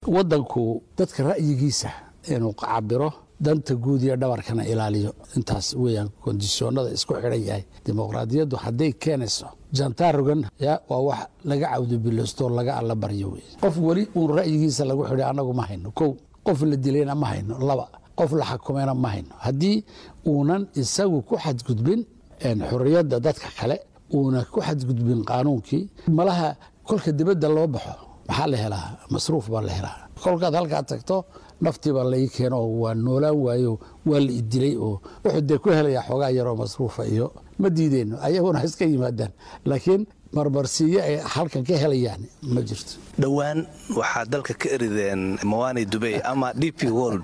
waddanku dadka ra'yigiisa inuu cabiro danta guud iyo dhabarkana ilaaliyo intaas weeyaan kondisyoonada isku xidhan yahay dimuqraadiyaddu hadday keenayso jantarogan ya waa wax laga cawdubilostoo laga alla baryo wey qof weli uun ra'yigiisa lagu xidhay annagu ma hayno kow qof la dilayna ma hayno laba qof la xakumayna ma hayno haddii uunan isagu ku xadgudbin xorriyadda dadka kale uuna ku xadgudbin qaanuunkii malaha kolka dibadda loo baxo maxaa la helaa masruuf baa la helaa kolkaad halkaa tagto naftii baa lai keeno oo waa noolaan waayo waa la idilay oo wuxuu dee ku helayaa xoogaa yaroo masruufa iyo ma diideyno ayaguna iska yimaadaan laakiin marmarsiiyo ay halkan ka helayaan ma jirto dhowaan waxaa dalka ka erideen mawani dubey ama d p world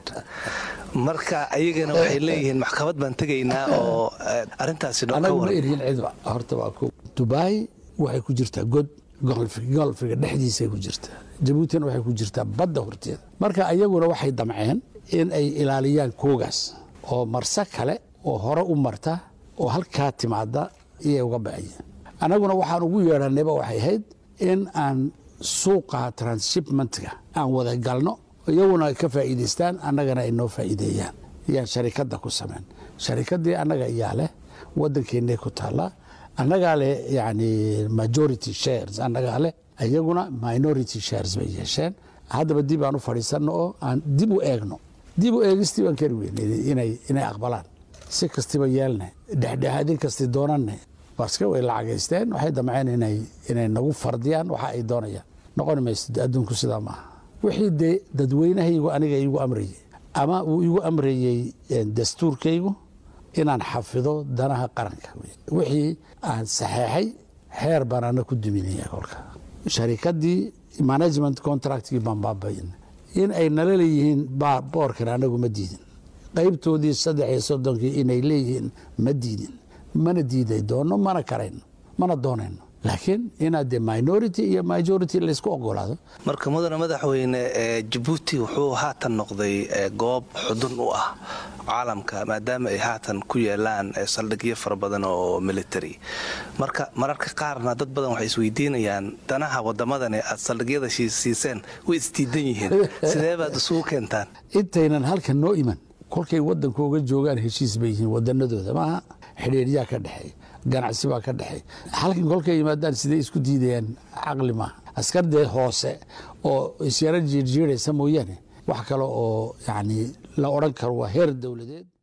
marka ayagana waxay leeyihiin maxkamad baan tegaynaa oo arintaasi anagu ma erihin cidba horta waa ko dubai waxay ku jirtaa god golfiga dhexdiisay ku jirtaa jabuutina waxay ku jirtaa badda horteeda marka ayaguna waxay damceen in ay ilaaliyaan koogaas oo marse kale oo hore u marta oo halkaa timaada iyay uga baxayeen annaguna waxaan ugu yeedhanayba waxay ahayd in aan suuqa transshipmentga aan wada galno iyaguna ay ka faa'iidaystaan annagana ay noo faa'iideeyaan yaan sharikadda ku samayn sharikaddii annaga iyaa leh waddankeennay ku taallaa annagaa leh yani majority shares annagaa leh iyaguna minority shares bay yeesheen haddaba dib aan u fadhiisanno oo aan dib u eegno dib u eegistii baan kari weynay inay aqbalaan si kastiba yeelne dhexdhexaadin kasti doonanne baske way lacagaysteen waxay damceen inay nagu fardiyaan waxa ay doonayaan noqoni mayso adduunku sidaa maaha wixii dee dadweynahaygu aniga igu amrayey ama uu igu amrayey dastuurkaygu inaan xafido danaha qaranka wixii aan saxeexay xeer baan ana ku duminaya kolka sharikadii management contractkii baan baabayin in ay nala leeyihiin boorkan anagu ma diidin qaybtoodii saddex iyo soddonkii inay leeyihiin ma diidin mana diiday doono mana karayno mana doonayno laakiin inaad de minority iyo majority laysku ogolaado marka mudane madaxweyne jabuuti wuxuu haatan noqday goob xudun u ah caalamka maadaama ay haatan ku yeelaan saldhigyo fara badan oo military marka mararka qaarna dad badan waxay isweydiinayaan danaha wadamadani aad saldhigyada siiseen way isdiidan yihiin sidee baad isugu keentaan intaynan halkan noo iman kolkay waddankooga joogaan heshiis bay yihiin wadanadooda maaha xidhiiryaa ka dhexeey ganacsi baa ka dhexeey halkan kolkay yimaadaan siday isku diidayaan caqli maaha askardee hoose oo isyaro jiirjiiraysa mooyaane wax kale oo yani la odhan karo waa heer dowladeed